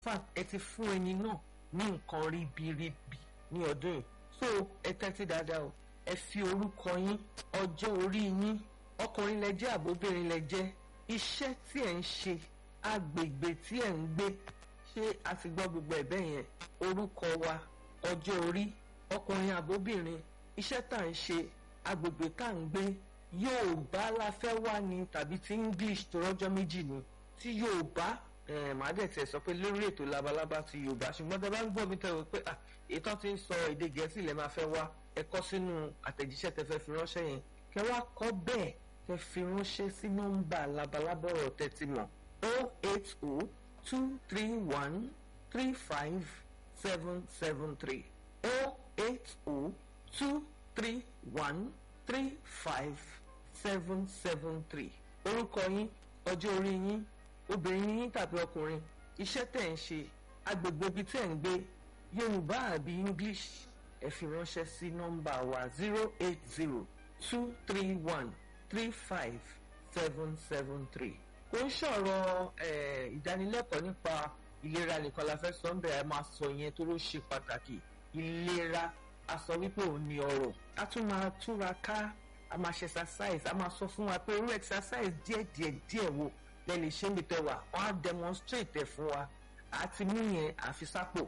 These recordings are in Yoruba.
fact ẹ ti fún ẹni náà ní nǹkan ribiribi ní ọdún yìí so ẹ tẹ́tí dáadáa o ẹ fi orúkọ yín ọjọ́ orí yín ọkùnrin lẹ jẹ́ àbóbìnrin lẹ jẹ́ iṣẹ́ tí ẹ̀ ń ṣe agbègbè tí ẹ̀ ń gbé ṣé a ti gbọ́ gbogbo ẹ̀ bẹ́ẹ̀ yẹn orúkọ wa ọjọ́ orí ọkùnrin àbóbìnrin iṣẹ́ tá à ń ṣe agbègbè tá à ń gbé Yorùbá la fẹ́ wá ni tàbí ti English tó rọ́jọ́ méjì ni tí Yorùbá màá dẹ̀ tẹ̀ sọ pé lórí ètò labalábá ti Yorùbá ṣùgbọ́n tẹ bá ń gbọ́ mi tẹ̀ wọ́n pé ètò ti ń sọ èdè Gẹ̀ẹ́sì lẹ́ máa fẹ́ wá ẹ kọ sínú àtẹ̀jíṣẹ́ tẹ fẹ́ fi ránṣẹ́ yẹn kẹ wá kọ bẹ́ẹ̀ tẹ fi ránṣẹ́ sí nọ́mbà labalábá ọ̀rọ̀ tẹ́tí mọ̀ o eight o two three one three five seven seven three o eight o two three one three five seven seven three orúkọ yín ọjọ́ orí yín obìnrin yín tàbí ọkùnrin iṣẹ́ tẹ̀ ń ṣe agbègbè ibi tẹ̀ ń gbé Yorùbá àbí English ẹ fi ránṣẹ́ sí nọ́mbà wa zero eight zero two three one three five seven seven three. kò ń ṣọ̀rọ̀ ìdánilẹ́kọ̀ọ́ nípa ìlera nìkan la fẹ́ sọ ń bẹ̀rẹ̀ máa sọ yẹn tó ló ṣe pàtàkì ìlera a sọ wípé òun ni ọrọ̀ a tún máa túra ká a máa ṣe exercise a máa sọ fún wa pé irú exercise díẹ̀ díẹ̀ díẹ̀ wo lẹ lè ṣe níbi tẹ́ wà wọ́n á demonstrate ẹ̀ fún wa àti mú yẹn àfi sápò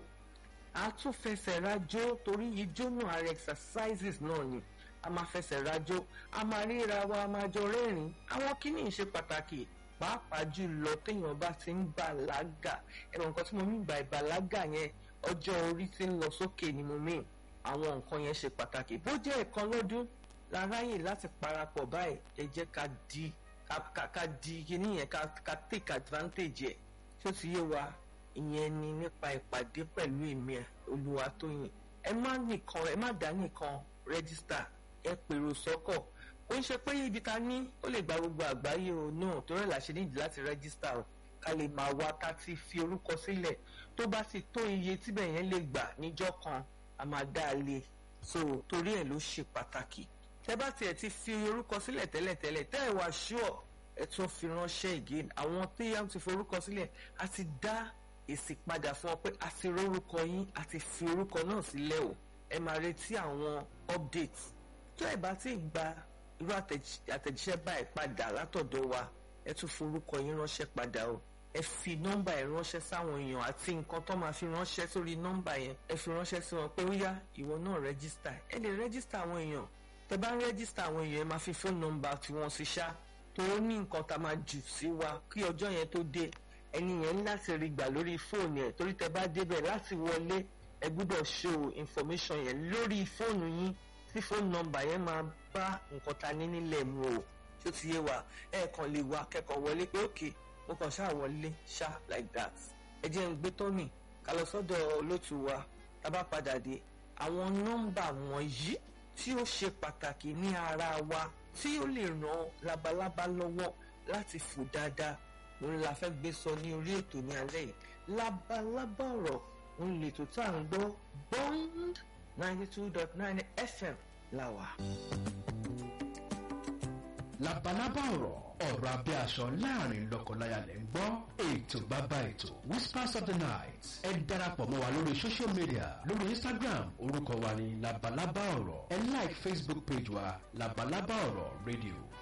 a tún fẹsẹ̀ rajó torí ijó náà ara exercises náà ni a máa fẹsẹ̀ rajó a máa ríra wa a máa jọ rẹ́rìn àwọn kíní ṣe pàtàkì pàápàá jùlọ téèyàn bá ti ń bàlágà ẹ̀rọ nǹkan tí mo mí gba ìbàlágà yẹn ọjọ́ orí ti ń lọ sókè ni mo mí àwọn nǹkan yẹn ṣe pàtàkì bó jẹ́ ẹ̀kan lọ́dún láráyè láti parapọ̀ báyìí ẹ jẹ́ ká di ká ká di kíní yẹn ká ká take advantage ẹ̀ tí ó ti yé wa ìyẹn ni nípa ìpàdé pẹ̀lú èmi Olúwatóyìn ẹ má nìkan ẹ má dá nìkan rẹ́gísítà ẹ pèrò sọ́kọ̀ ó ń ṣe pé ibi ta ní ó lè gba gbogbo àgbáyé o náà tó rẹ̀ láṣẹ nídìí láti rẹ́gísítà o ká lè máa wá ká ti fi orúkọ sílẹ̀ tó bá ti tó iye tíbẹ̀ yẹn lè gbà níjọ́ kan a máa dá a lé so torí ẹ̀ ló ṣe pàtàkì tẹ́ bá tiẹ̀ ti fi orúkọ sílẹ̀ tẹ́lẹ̀tẹ́lẹ̀ tẹ́ ẹ̀ wá ṣúọ̀ ẹ tún fi ránṣẹ́ again àwọn tí a ti forúkọ sílẹ̀ a ti dá èsì padà fún ọ pé a ti rórúkọ yín a ti fi orúkọ náà sílẹ̀ o ẹ máa retí àwọn update tó ẹ bá ti gba irú àtẹ̀jíṣẹ́ báyìí padà látọ̀dọ̀ wa ẹ tún forúkọ yín ránṣẹ́ padà o ẹ fi nọ́mbà ẹ ránṣẹ́ sáwọn èèyàn àti nǹkan tó máa fi ránṣẹ́ sórí nọ́mbà yẹn ẹ fi ránṣẹ́ sí wọn pé ó yá ìwọ náà rẹ́gísítà ẹ lè rẹ́gísítà àwọn èèyàn tẹ bá ń rẹ́gísítà àwọn èèyàn ẹ máa fi fóònù nọ́mbà tiwọn sí ṣá tó ní nǹkan tá a máa jù sí wa kí ọjọ́ yẹn tó dé ẹni yẹn láti rí gbà lórí fóònù ẹ torí tẹ bá débẹ̀ láti wọlé ẹ gbúdọ̀ show information yẹn lórí fóònù yín tí fóònù nọ́mbà yẹn máa bá nǹkan ta ní nílẹ̀ mu o tó ti yé wa ẹ kàn lè wá kẹ́kọ̀ọ́ wọlé pé òkè mo kàn ṣáà wọlé ṣá like that ẹ jẹ́ ń gbé tọ́nì ká lọ sọ́dọ̀ olótù wa tá bá padà dé àwọn nọ́mbà wọ̀nyí tí ó ṣe pàtàkì ní ara wa tí ó lè ràn labalábá lọ́wọ́ láti fò dáadáa òun la fẹ́ gbé sọ ní orí ètò ní alẹ́ yìí labalábá ọ̀rọ̀ òun lè tó tá à ń gbọ́ bond ninety two dot nine fm làwà. labalábá ọ̀rọ̀ ọ̀rọ̀ abẹ́ aṣọ láàrin lọ́kọláya lẹ́ ń gbọ́ ètò bàbá ètò whispers of the night ẹ darapọ̀ mọ́ wa lórí social media lórí instagram orúkọ wa ní labalábá ọ̀rọ̀ ẹ like facebook page wa labalábá ọ̀rọ̀ radio